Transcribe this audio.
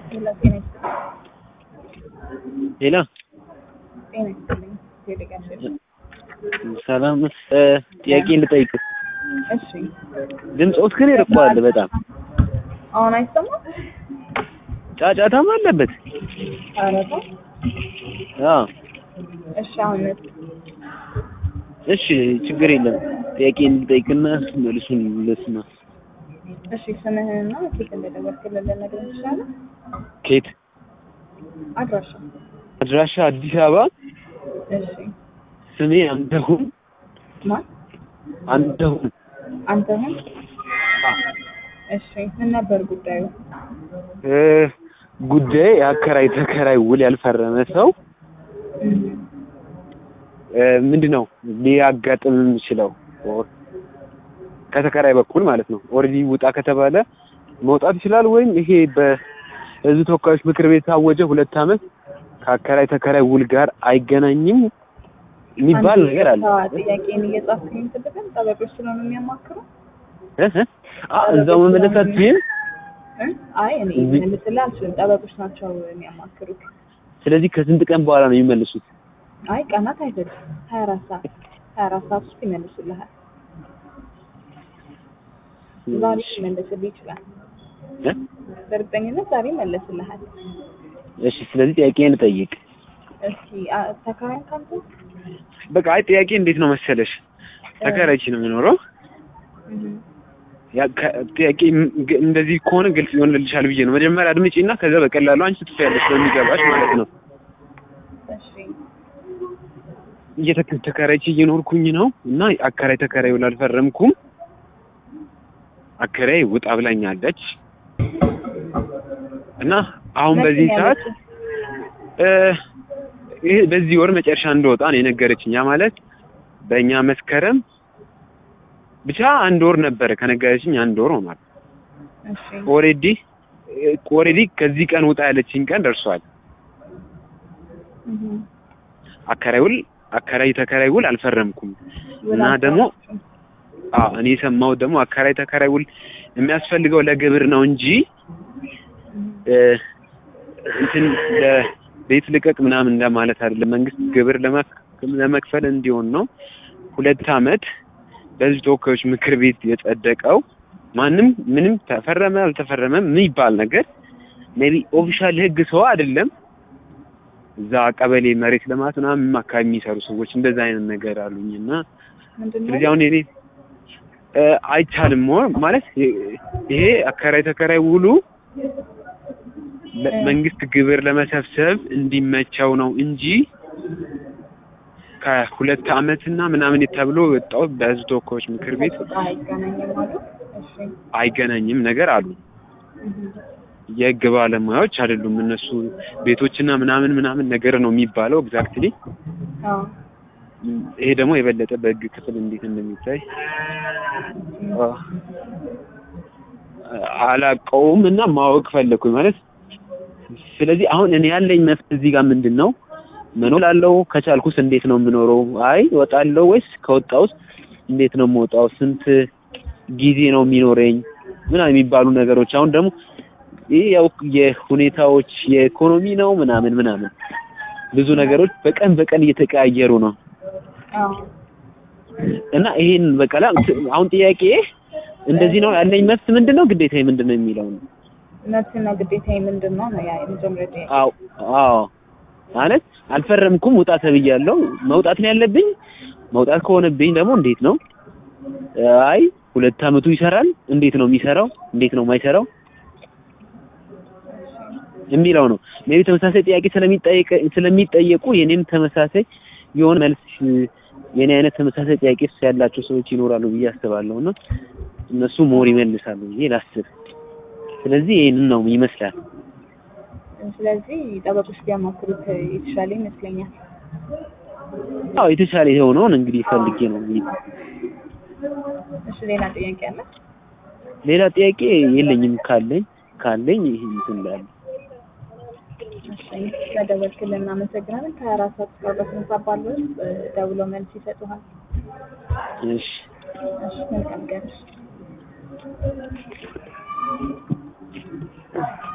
ሌላ ጤና ይስጥልኝ። ሌላ ጤና ይስጥልኝ። ቴሌጋሽ ሰላም እ ጥያቄ ልጠይቅ። እሺ፣ ድምፆት ግን ይርቀዋል በጣም አሁን አይሰማም? ጫጫታም አለበት። ኧረ ተው። አዎ እሺ፣ አሁን እሺ፣ ችግር የለም። ጥያቄ ልጠይቅና መልሱን ልስማ። እሺ፣ ስምህንና ኬት እንደደወልክልን ልነግረን ትችላለህ? ኬት አድራሻ። አድራሻ አዲስ አበባ። እሺ፣ ስሜ አንተሁን ማን? አንተሁን አንተሁን። እሺ፣ ምን ነበር ጉዳዩ? እ ጉዳይ የአከራይ ተከራይ ውል ያልፈረመ ሰው እም፣ እ ምንድን ነው ሊያጋጥም የሚችለው ከተከራይ በኩል ማለት ነው። ኦልሬዲ ውጣ ከተባለ መውጣት ይችላል ወይም ይሄ በሕዝብ ተወካዮች ምክር ቤት የታወጀ ሁለት ዓመት ከአከራይ ተከራይ ውል ጋር አይገናኝም የሚባል አንተ ነገር አለ። የቀጥታ ጥያቄን እየጻፍክኝ ትልቅም ጠበቆች ስለሆኑ የሚያማክሩ እ እ አ እዛው መመለስ አትችይም። እ? አይ እኔ እዚህ- ልስልህ አልችልም። ጠበቆች ናቸው የሚያማክሩት። ስለዚህ ከስንት ቀን በኋላ ነው የሚመልሱት? አይ ቀናት አይፈጅም። ሀያ አራት ሰዓት ሀያ አራት ሰዓት ውስጥ ይመልሱልሃል። ዛሬ ሊመለስልህ ይችላል። እ? በእርግጠኝነት ዛሬ ይመለስልሃል። እሺ ስለዚህ ጥያቄን እጠይቅ። እስኪ አ- ተከራይ ካንተ በቃ አይ ጥያቄ እንዴት ነው መሰለሽ ተከራይቼ ነው የምኖረው እህ፣ ያ ከ- ጥያቄ ም- ግ- እንደዚህ ከሆነ ግልጽ ይሆንልሻል ብዬ ነው። መጀመሪያ አድምጪና ከዛ በቀላሉ አንቺ ትፈያለሽ በሚገባሽ ማለት ነው። እሺ እየተከ- ተከራይቼ እየኖርኩኝ ነው እና አከራይ ተከራይ ውል አልፈረምኩም። አከራይ ውጣ ብላኛለች እና አሁን መቼ በዚህ ነው ሰዓት ያለችው? እ ይሄ በዚህ ወር መጨረሻ እንደወጣ ነው የነገረችኝ። ያ ማለት በእኛ መስከረም ብቻ አንድ ወር ነበረ ከነገረችኝ አንድ ወር ሆኗል። እሺ ኦሬዲ ኦሬዲ ከዚህ ቀን ውጣ ያለችኝ ቀን ደርሷል። እህ፣ አከራይ ውል አከራይ ተከራይ ውል አልፈረምኩም ውል እና ደግሞ አልፈረምሽም። አዎ እኔ የሰማሁት ደግሞ አከራይ ተከራይ ውል የሚያስፈልገው ለግብር ነው እንጂ እህ፣ እ እንትን ለቤት ልቀቅ ምናምን እንደማለት አይደለም። መንግስት ግብር ለመክ- ለመክፈል እንዲሆን ነው። ሁለት አመት በህዝብ ተወካዮች ምክር ቤት የጸደቀው ማንም ምንም ተፈረመ አልተፈረመም የሚባል ነገር ሜቢ ኦፊሻል ህግ ሰው አይደለም። እዛ ቀበሌ መሬት ልማት ምናምን አካባቢ የሚሰሩ ሰዎች እንደዛ አይነት ነገር አሉኝ እና ምንድን ነው? ስለዚህ አሁን እኔ እ አይቻልም ሞ- ማለት ይሄ አከራይ ተከራይ ውሉ መንግስት ግብር ለመሰብሰብ እንዲመቸው ነው እንጂ ከሁለት አመትና ምናምን ተብሎ ወጣው በህዝብ ተወካዮች ምክር ቤት ከሱ ጋር አይገናኝም አሉ። እሺ አይገናኝም ነገር አሉ። እህ፣ የህግ ባለሙያዎች አይደሉም እነሱ ቤቶችና ምናምን ምናምን ነገር ነው የሚባለው ኤግዛክትሊ። አዎ ይሄ ደግሞ የበለጠ በህግ ክፍል እንዴት እንደሚታይ አ- አላውቀውም እና ማወቅ ፈለኩኝ ማለት ስለዚህ አሁን እኔ ያለኝ መፍትሄ እዚህ ጋር ምንድን ነው መኖር ላለው ከቻልኩስ እንዴት ነው የምኖረው? አይ እወጣለሁ ወይስ ከወጣውስ እንዴት ነው የምወጣው? ስንት ጊዜ ነው የሚኖረኝ? ምናምን የሚባሉ ነገሮች አሁን ደግሞ ይህ ያው የሁኔታዎች የኢኮኖሚ ነው ምናምን ምናምን ብዙ ነገሮች በቀን በቀን እየተቀያየሩ ነው አዎ እና ይሄን በቃ ላ- አሁን ጥያቄ እንደዚህ ነው ያለኝ መብት ምንድን ነው ግዴታዬ ምንድን ነው የሚለው ነው። መብትና ግዴታዬ ምንድን ነው ነው ያ የመጀመሪያ ጥያቄ። አዎ አዎ ማለት አልፈረምኩም ውጣ ተብያለሁ። መውጣት ነው ያለብኝ። መውጣት ከሆነብኝ ደግሞ እንዴት ነው? አይ ሁለት አመቱ ይሰራል። እንዴት ነው የሚሰራው? እንዴት ነው የማይሰራው የሚለው ነው። ሜቢ ተመሳሳይ ጥያቄ ስለሚጠየቅ ስለሚጠየቁ የኔም ተመሳሳይ የሆነ መልስ የኔ አይነት ተመሳሳይ ጥያቄ ያላቸው ሰዎች ይኖራሉ ብዬ አስባለሁ እና እነሱ ሞር ይመልሳሉ ብዬ ላስብ። ስለዚህ ይሄንን ነው ይመስላል። ስለዚህ ጠበቆች ቢያማክሩት የተሻለ ይመስለኛል። አዎ የተሻለ የሆነውን እንግዲህ ፈልጌ ነው የሚሄድ። እሺ ሌላ ጥያቄ አለ? ሌላ ጥያቄ የለኝም። ካለኝ ካለኝ ይሄ እንትን እላለሁ። እሺ ስለደወልክልን እናመሰግናለን። ከሀያ አራት ሰዓት እስከ አርባ ስምንት ሰዓት ባለው ውስጥ ደውለው መልስ ይሰጡሃል። እሺ እሺ መልካም ቀን።